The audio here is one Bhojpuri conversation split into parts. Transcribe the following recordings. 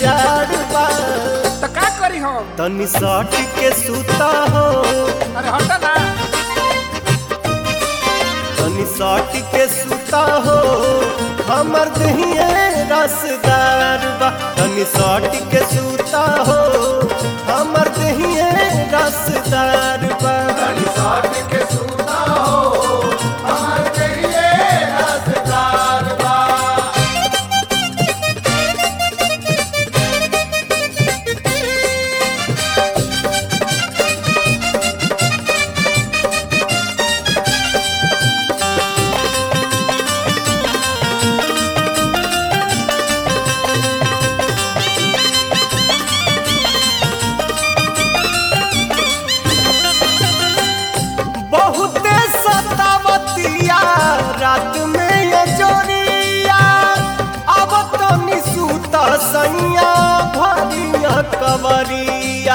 जाड़ बा तो का करी हम तनी सट के सूता हो अरे हटा ना तनी सट के सूता हो हमर दहिए रसदार बा तनी सट के सूता हो हमर दहिए रसदार बा बहुते सतावतिया रात में ये जोरिया अब तो निसूत सैया भरिया कवरिया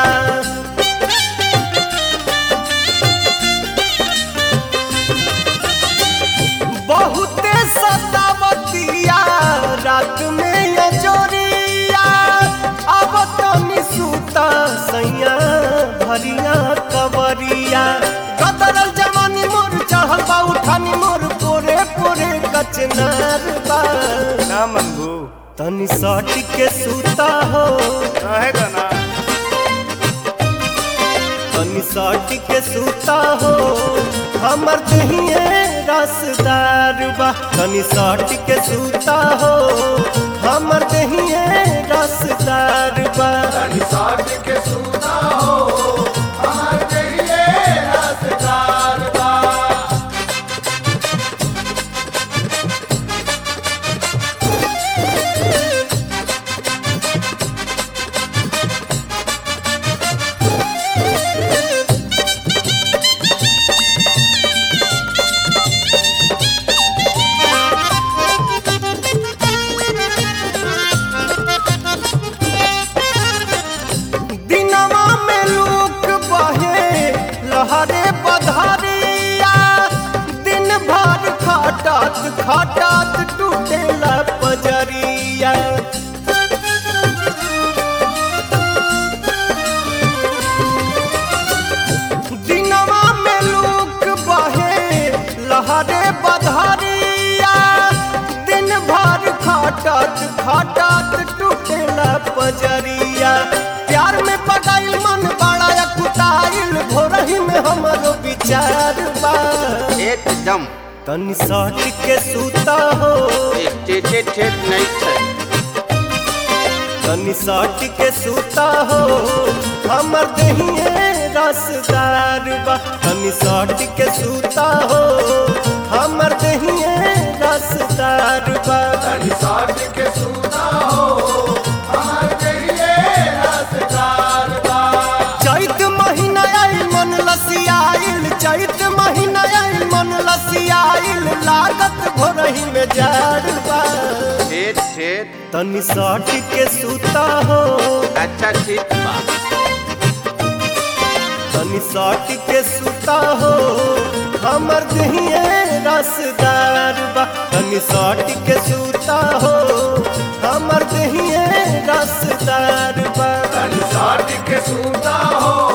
बहुते सतावतिया रात में ये जोरिया अब तो निसूत सैया भरिया कवरिया कदरल जवानी मोर चढ़ल बा उठानी मोर पोरे पोरे कचनार बा ना मनबू तनी सट के सूता हो रहेगा ना तनी सट के सूता हो हमर दहिए रसदार बा तनी सट के सूता हो हमर दहिए रसदार बा दिनवा में लूक बहे लहरे बधारिया दिन भर खटत खटत टूटेला पजरिया दिनवा में लूक बहे लहरे बधारिया दिन भर खटत खटत टूटेला पजरिया प्यार में पगाइल मन बड़ा कुटाइल भोरही में हमरो विचार बा एकदम तनी सट के सूता हो टेटे ठेठ नहीं छै तनी सट के सूता हो हमर दहिए रसदार बा तनी सट के सूता हो हमर दहिए रसदार बा चैत महीना आइल मन लसियाइल चैत महीना आइल मन लसियाइल लागत भोरही में जाड़ बा ठेठ ठेठ तनी सट के सूता हो अच्छा ठीक बा तनी सट के सूता हो हमर दहिए रसदार बा तनी सट के सूता हो हमर दहिए रसदार बा के सूता हो